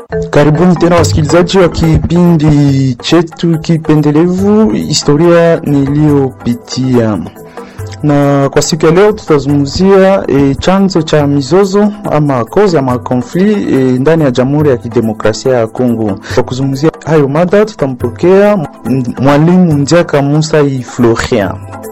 Karibuni tena wasikilizaji wa kipindi chetu kipendelevu historia niliyopitia, na kwa siku ya leo tutazungumzia e, chanzo cha mizozo ama cause ama konfli e, ndani ya Jamhuri ya Kidemokrasia ya Kongo. Kwa kuzungumzia hayo mada tutampokea mwalimu Njaka Musa i Florian.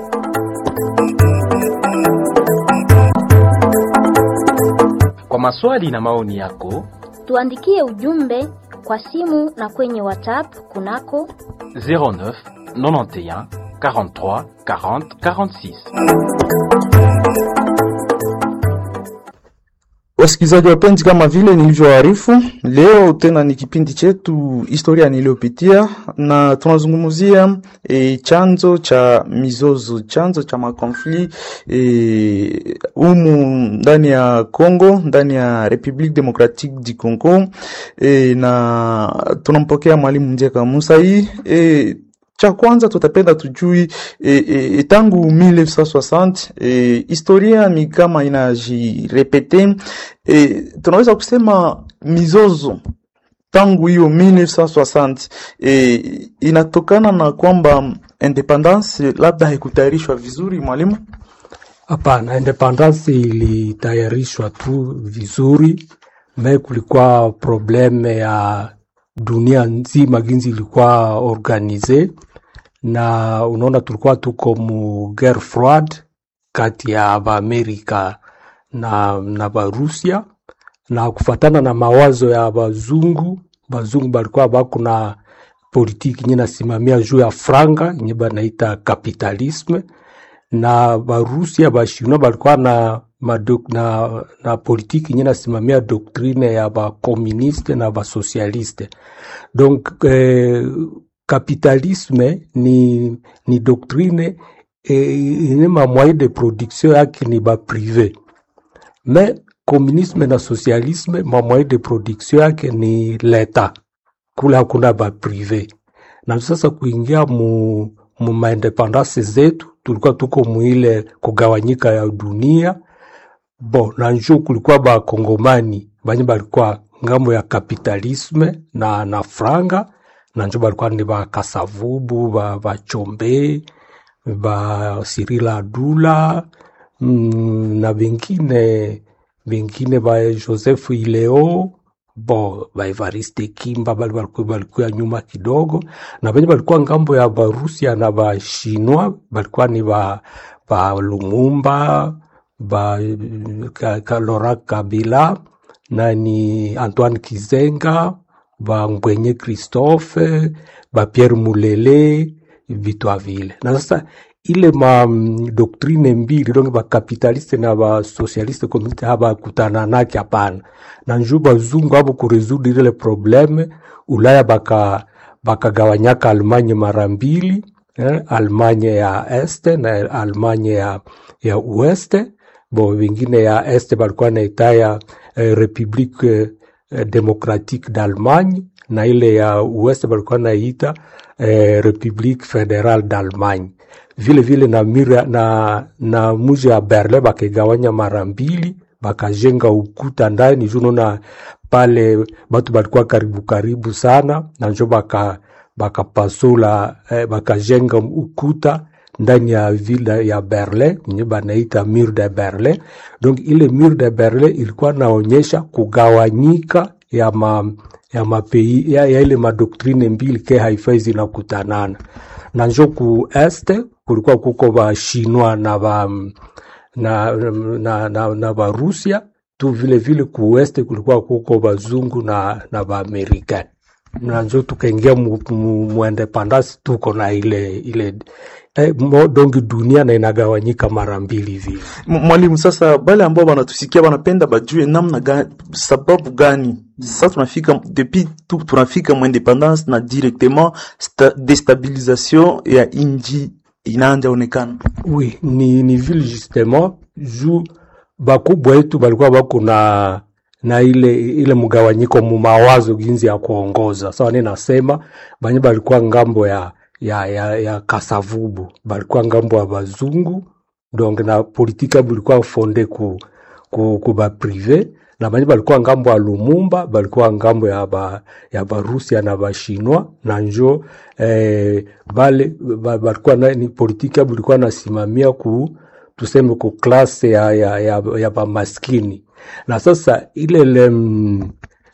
Kwa maswali na maoni yako Tuandikie ujumbe kwa simu na kwenye WhatsApp kunako 09 91 43 40 46. Wasikilizaji wapenzi, kama vile nilivyoarifu, leo tena ni kipindi chetu historia niliyopitia, na tunazungumzia e, chanzo cha mizozo, chanzo cha makonfli e, umu ndani ya Congo, ndani ya Republique Democratique du Congo e, na tunampokea mwalimu Njeka Musa hii e, cha kwanza tutapenda tujui e, e, tangu 1960 e, historia ni kama inajirepete e, tunaweza kusema mizozo tangu hiyo 1960 e, inatokana na kwamba independence labda haikutayarishwa vizuri, mwalimu. Hapana, independence ilitayarishwa tu vizuri, me kulikuwa probleme ya dunia nzima ginzi ilikuwa organize, na unaona tulikuwa tuko mu guerre froide kati ya Baamerika na, na Barusia, na kufatana na mawazo ya bazungu, bazungu balikuwa bako na politiki nye nasimamia juu ya franga nye banaita kapitalisme, na Barusia bashino balikuwa na madok, na, na politiki nye nasimamia doktrine ya bakomuniste na basosialiste donc eh, kapitalisme ni, ni doktrine eh, ine mamwaye de production yake ni baprive me komunisme na socialisme mamwaye de production yake ni leta kule hakuna baprive na sasa kuingia mu, mu maindependance zetu tulikuwa tuko muile kugawanyika ya dunia bo na njo kulikuwa bakongomani banye balikuwa ngambo ya kapitalisme na, na franga na njo balikuwa ni bakasavubu ba bachombe ba sirila adula mm, na bengine bengine ba joseph ileo bo ba evariste kimba bali balikuwa balikuwa nyuma kidogo na benye balikuwa ngambo ya barusia na bashinwa balikuwa ni ba, ba lumumba ba ka, ka Laurent Kabila na ni Antoine Kizenga ba Ngwenye Christophe ba Pierre Mulele vitwa vile. Na sasa ile ma mm, doktrine mbili donc ba kapitaliste na ba socialiste communiste haba kutana nake hapana. Na njoo bazungu hapo kuresoudre ile probleme Ulaya baka bakagawanyaka Almanya mara mbili eh, Almanya ya este na Almanya ya, ya ueste bo vingine ya este balikuwa naitaya eh, Republique eh, Democratique d'Allemagne na ile ya ueste balikuwa naita eh, Republique Federale d'Allemagne. Vile vile na, mira, na, na muji ya Berlin bakigawanya mara mbili bakajenga ukuta ndani juu naona pale batu balikuwa karibu karibu sana na njo baka bakapasula eh, bakajenga ukuta ndani ya ville ya Berlin nye banaita mur de Berlin. Donc ile mur de Berlin ilikuwa naonyesha kugawanyika ya ma, ya mapei ya, ya ile madoktrine mbili ke haifai zinakutanana na njo ku este kulikuwa kuko ba Shinwa na ba na, na, na, na ba Rusia tu vile vile ku weste kulikuwa kuko bazungu na, na ba Amerikani na njo tukaingia mu, mu, mu independence tuko na ile ile eh, mo, dongi dunia na inagawanyika mara mbili vile. Mwalimu, sasa bale ambao banatusikia banapenda bajue namna gani, sababu gani sasa tunafika depuis tu tunafika mu independance na directement sta, destabilisation ya inji inaanja onekana. Oui, ni, ni vile justement juu bakubwa yetu balikuwa bako na na ile ile mgawanyiko mu mawazo ginzi ya kuongoza sawa. So, nasema banye balikuwa ngambo ya ya, ya, ya kasavubu balikuwa ngambo ya bazungu donc na politika bulikuwa fonde ku, ku, ku ba prive na banye balikuwa ngambo ya Lumumba balikuwa ngambo ya ba, ya Barusia na Bashinwa na njo eh, bale ba- balikuwa na, ni politiki yabo ilikuwa nasimamia ku tuseme ku klase ya, ya, ya, ya bamaskini na sasa ile le, mm,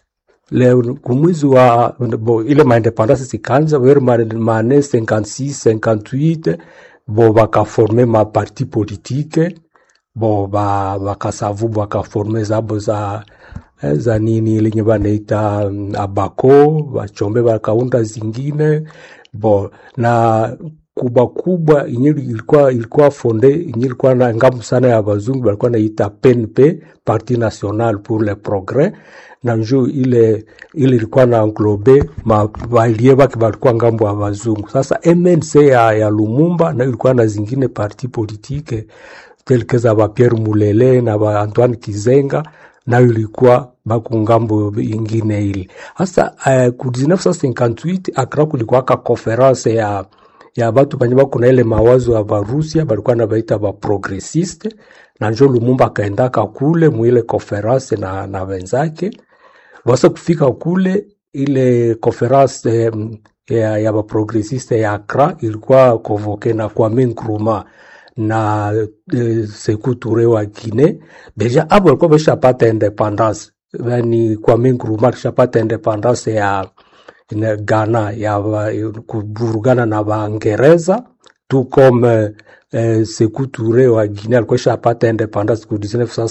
le kumwizi wa bo, ile maindependance sikanza vers mane 56 58 bo bakaforme maparti politike bo ba bakasavu bakaforme zabo za eh, za nini lenye banaita mm, abako bachombe bakaunda zingine bo na kubwa kubwa yenye ilikuwa ilikuwa fonde yenye ilikuwa na ngamu sana ya bazungu balikuwa naita PNP Parti National pour le Progrès na njo ile ile ilikuwa na englobe ma balie bake balikuwa ngambo ya bazungu. Sasa MNC ya, ya Lumumba na ilikuwa na zingine parti politique tel que za ba Pierre Mulele na ba Antoine Kizenga nayo ilikuwa baku ngambo ingine ile. Sasa uh, ku 1958 Accra kulikuwa ka conference ya ya batu banye bako na ile mawazo ya Barusia balikuwa na baita ba progressiste na njo Lumumba akaendaka kule muile conference na, na wenzake basa kufika kule ile conference eh, ya, ya baprogressiste ya Accra ilikuwa convoke na Kwame Nkrumah na eh, Sekou Toure wa Guinea. Deja abo walikuwa bashapata independance, yani Kwame Nkrumah alishapata independance ya na Ghana ya ba- kuvurugana na Waingereza tu comme eh, Sekou Toure wa Guinea alikuwa ishapata independance ku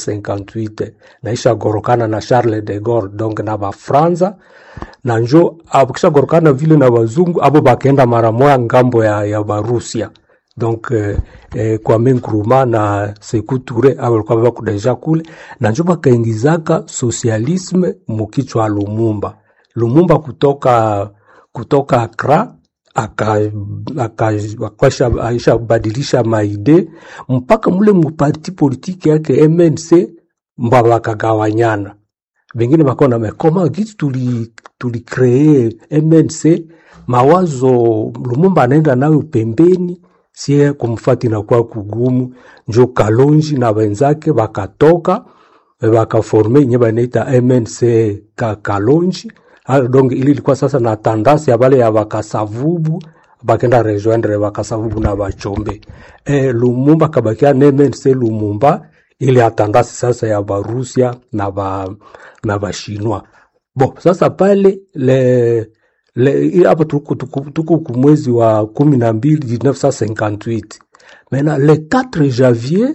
1958 na ishagorokana na Charles de Gaulle donc na Bafranza na njo akishagorokana vile na wazungu abo bakaenda mara moya ngambo ya, ya Barusia donc eh, eh, Kwame Nkrumah na Sekou Toure abo walikuwa bako deja kule na njo bakaingizaka socialisme mukichwa Lumumba. Lumumba kutoka kutoka Accra aka- aka- akasha- aishabadilisha maide mpaka mule muparti politiki yake MNC mba bakagawanyana bengine bakona mekoma gisi tuli tulikree MNC mawazo Lumumba anaenda nayo pembeni sie kumfati inakuwa kugumu njo Kalonji na wenzake bakatoka bakaforme nye banaita MNC ka Kalonji Ah, donc ili ilikuwa sasa na tandasi ya bale ya bakasavubu bakenda rejoindre bakasavubu na bachombe e, Lumumba kabakia na MNC Lumumba ile atandasi sasa ya Barusia na ba na Bashinwa. Bo sasa pale le le i- hapa tuko tuko- tuko kumwezi wa kumi na mbili 1958 Maintenant le 4 janvier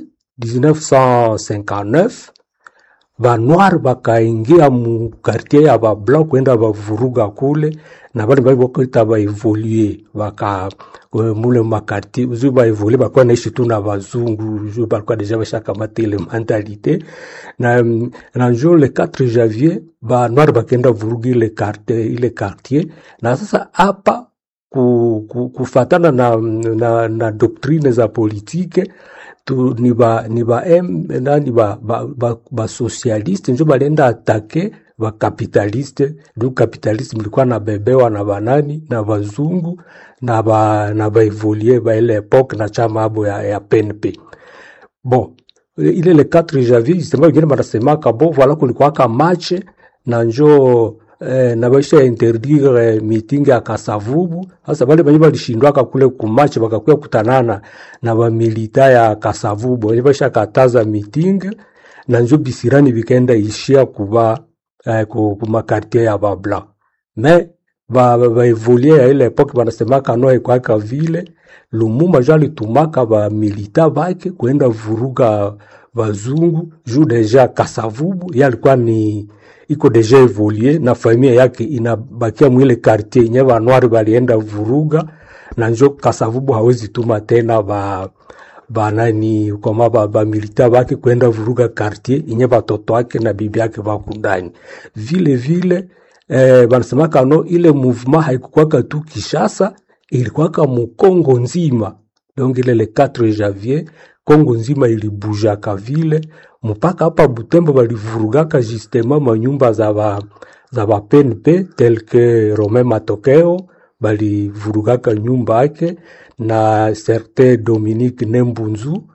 1959 Banoir bakaingia mu quartier ya bablanc kwenda bavuruga kule na bale bali bakoita baevolue baka eh, mule makartier uzu baevolue bakuwa naishi tu na bazungu ju balikuwa deja bashakamata ile mentalite na, mm, na njo le 4 janvier banoir bakenda vuruga ile quartier, ile quartier na sasa hapa ku, ku, kufatana na, na, na doktrine za politike tu, ni ba ni ba M nani ba ba, ba, ba socialiste njo balienda atake ba capitaliste du capitaliste mlikuwa na bebewa na banani na bazungu na ba na ba evolie ba ile epoque na chama abo ya, ya PNP bon ile le 4 janvier justement wengine banasemaka bo voilà kulikuwaka match na njo eh, na baisha interdire meeting ya Kasavubu. Sasa bale banye balishindwaka kule kumatch bakakuya kutanana na bamilita ya Kasavubu banye baisha kataza meeting na njo bisirani bikaenda ishia kuba eh, ku, ku makartier ya babla me ba, ba, ba evolie ya ile epoke banasemaka no ekwaka vile Lumumba jo alitumaka ba milita bake kwenda vuruga bazungu juu deja Kasavubu ye alikuwa ni iko deja evolie na familia yake inabakia mwile quartier nye banwari balienda vuruga na njo Kasavubu hawezi tuma tena ba banani koma ba, ba milita bake kwenda vuruga quartier inye batoto wake na bibi yake bako ndani vile vile eh, banasemaka no ile mouvement haikukwaka tu Kishasa ilikuwaka mukongo nzima donc ile le 4 janvier Kongo nzima ilibujaka vile mpaka hapa Butembo balivurugaka justement manyumba za ba za ba PNP tel que Romain Matokeo balivurugaka nyumba yake na certain Dominique Nembunzu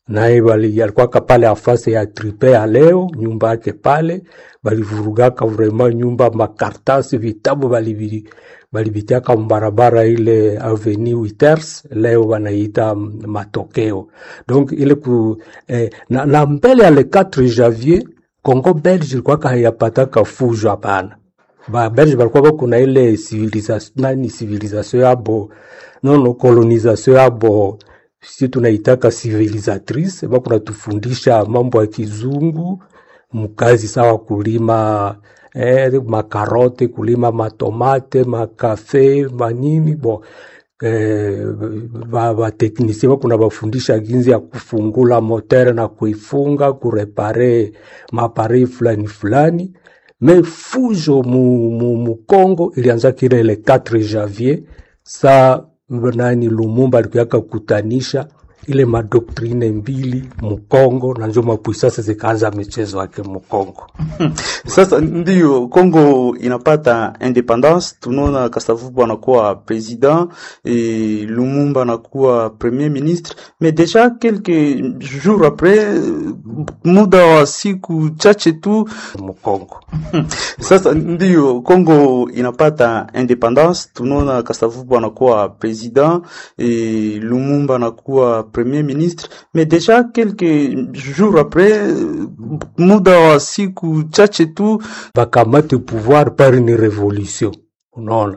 naye bali alikuwaka pale afase ya tripe ya leo nyumba yake pale balivurugaka vrema nyumba makartasi vitabu balivi- balivitiaka mbarabara ile avenue Witers leo wanaita mm, matokeo donc ile ku, eh, na, na mbele ya le 4 janvier Congo Belge ilikuwaka hayapataka fujo hapana ba Belge balikuwa bako na ile civilisation nani civilisation yabo nono colonisation yabo si tunaitaka civilisatrice bako natufundisha mambo ya kizungu mkazi sawa kulima eh, makarote kulima matomate makafe manini bo eh, ba, ba teknisie bakuna bafundisha ginzi ya kufungula motere na kuifunga kurepare maparei fulani fulani me fujo mu, mu, mu Congo ilianza kile ile 4 janvier sa nani Lumumba alikuyaka kutanisha ile madoktrine mbili Mukongo na njo mapuisasa zikaanza michezo yake Mukongo. Sasa ndiyo Kongo inapata independance, tunaona Kasavubu anakuwa president et Lumumba anakuwa premier ministre, mais déjà quelques jours après, muda wa siku chache tu Mukongo Sasa ndiyo Kongo inapata independance, tunaona Kasavubu anakuwa president et Lumumba anakuwa premier ministre, mais déjà quelques jours après, muda wa siku chache tu bakamate pouvoir par une revolution, unaona